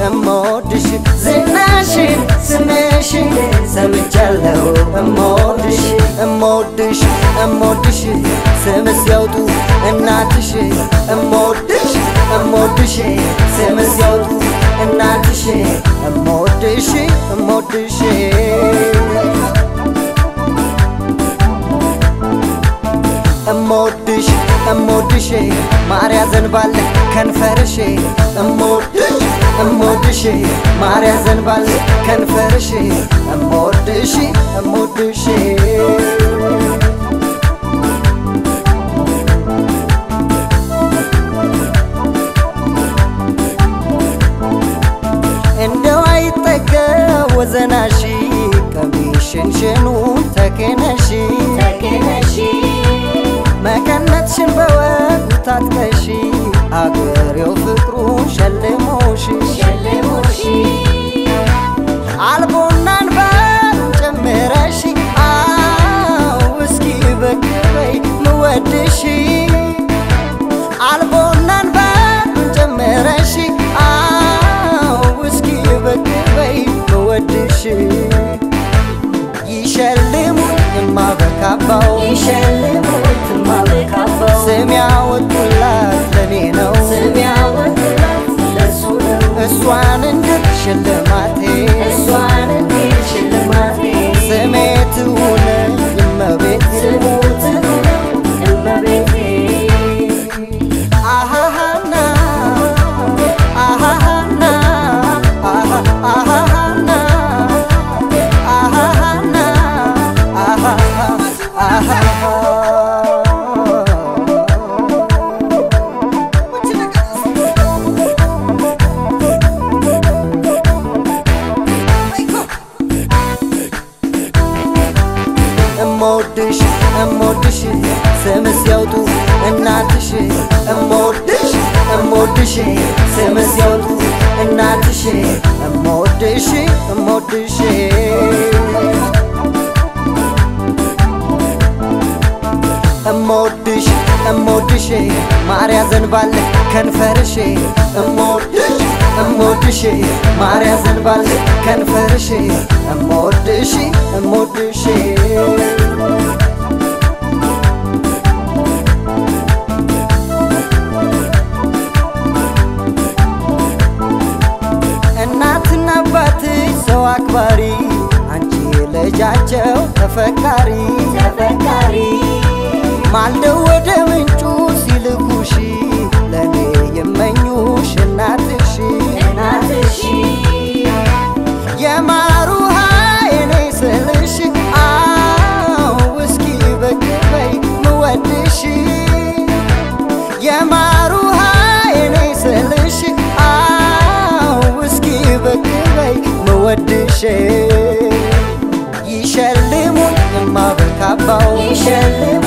እምወድሽ ዝናሽን ስምሽን ሰምቻለሁ እምወድሽ እምወድሽ እምወድሽ ስም ሲያውጡ እናትሽ እምወድሽ እምወድሽ ስም ሲያውጡ እናትሽ እምወድሽ እምወድሽ እምወድሽ እምወድሽ ማርያ ዘንባል ከንፈርሽ እምወድሽ እምወድሽ ማርያ ዘንባል ከንፈርሽ እምወድሽ እምወድሽ እንደው አይጠገ ወዘናሺ ቀሚሽንሽኑን ተኬነሺ ተገነሺ መቀነትሽን በወጉ ታጥቀሺ አገሬው ፍቅሩን ሸልሞሽ ሸልሞሺ አልቦናን ባሩን ጨምረሽ አው እስኪ በክበይ ምወድሽ አልቦናን ባሩን ጨምረሽ አው እስኪ በክበይ ምወድሽ ይሸልሙኝ እማበካባው ይሸልሙት ማበካባው ስም ያወጡላት ለኔ ነው ስም ያወጡላት ለሱ ነው እሷን እንድት ሽልማቴ እሷን እንዴት ሽልማቴ ስሜ ትሁን እመቤቴ ስሙት እመቤቴ አሃሃና አሃሃና አሃ አሃሃና አሃሃና አሃሃ እምወድሽ እምወድሽ ስም ሲያውጡ እናትሽ እምወድሽ እምወድሽ ስም ሲያውጡ እናትሽ እምወድሽ እምወድሽ እምወድሽ እምወድሽ ማርያ ዘንባል ከንፈርሽ እምወድሽ እምወድሽ ማርያ ዘንባል ከንፈርሽ እምወድሽ እምወድሽ እናትና አባትሽ ሰው አክባሪ አንቺ ልጃቸው ተፈቃሪ ተፈቃሪ ማልደው ወደ ምንጩ ሲልኩሽ ለእኔ የመኙሽ እናትሽ እናትሺ የማሩ የኔ ስልሽ አው እስኪ በግበይ ምወድሽ የማሩ የኔ ስልሽ አው እስኪ በግበይ ምወድሽ ይሸልሙኝ እማበካባው ይሸልሙ